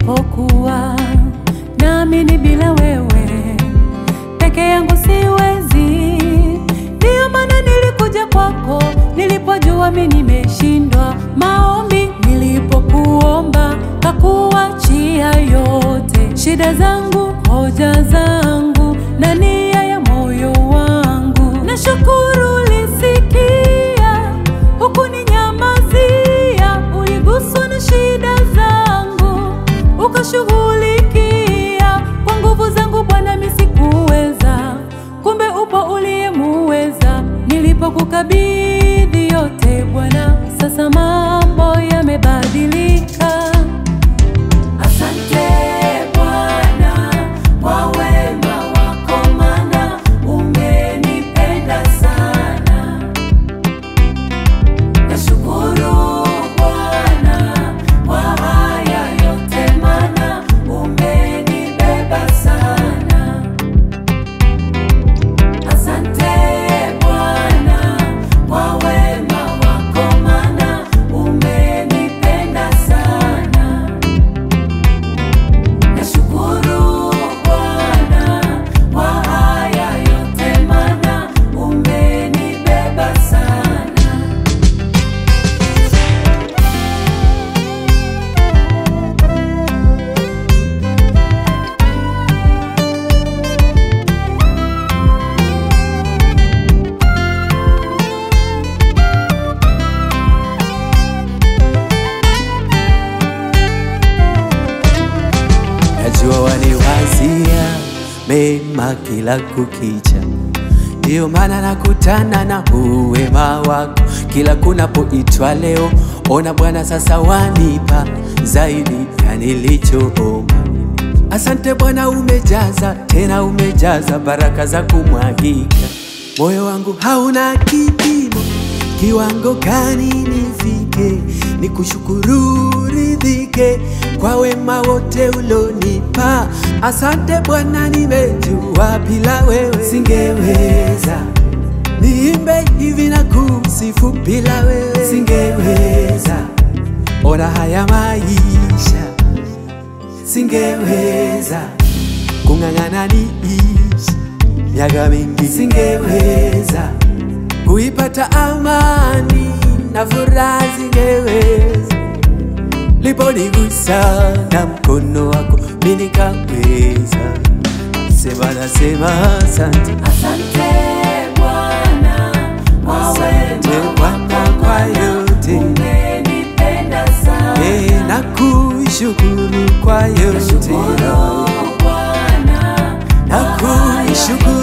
nilipokuwa naamini bila wewe peke yangu siwezi. Ndiyo maana nilikuja kwako nilipojua mi nimeshindwa. Maombi nilipokuomba kakuachia yote, shida zangu, hoja zangu na nia ya moyo wangu. Nashukuru ulisikia, hukuninyamazia, uliguswa na shida zangu ukashughulikia. Kwa nguvu zangu Bwana mi sikuweza, kumbe upo uliyemuweza. Nilipokukabidhi yote Bwana, sasa mambo yamebadilika. Asante Bwana kwa wema wako, maana umenipenda sana. Nashukuru Bwana kwa haya yote, maana umenibeba sana. Asante Bwana kwa wema wako, maana umenipenda sana. Nashukuru Bwana kwa haya yote, maana umenibeba sana. Najua waniwazia mema kila kukicha, ndiyo maana nakutana na uwema wako kila kunapoitwa leo. Ona Bwana, sasa wanipa zaidi ya nilichoomba. Asante Bwana, umejaza tena umejaza baraka za kumwagika. Moyo wangu hauna kipimo, kiwango gani nifike, nikushukuru ridhike kwa wema wote ulonipa. Asante Bwana, nimejua bila wewe singeweza, niimbe hivi na kusifu bila wewe singeweza. Ona haya maisha singeweza kung'ang'ana niishi miaka mingi, singeweza kuipata amani na furaha, singeweza liponigusa na mkono wako mimi nikaweza. Sema nasema asante, Asante Bwana kwa asante wema Bwana kwa yote, umenipenda sana. eh, na kushukuru kwa yote, Nashukuru Bwana na kushukuru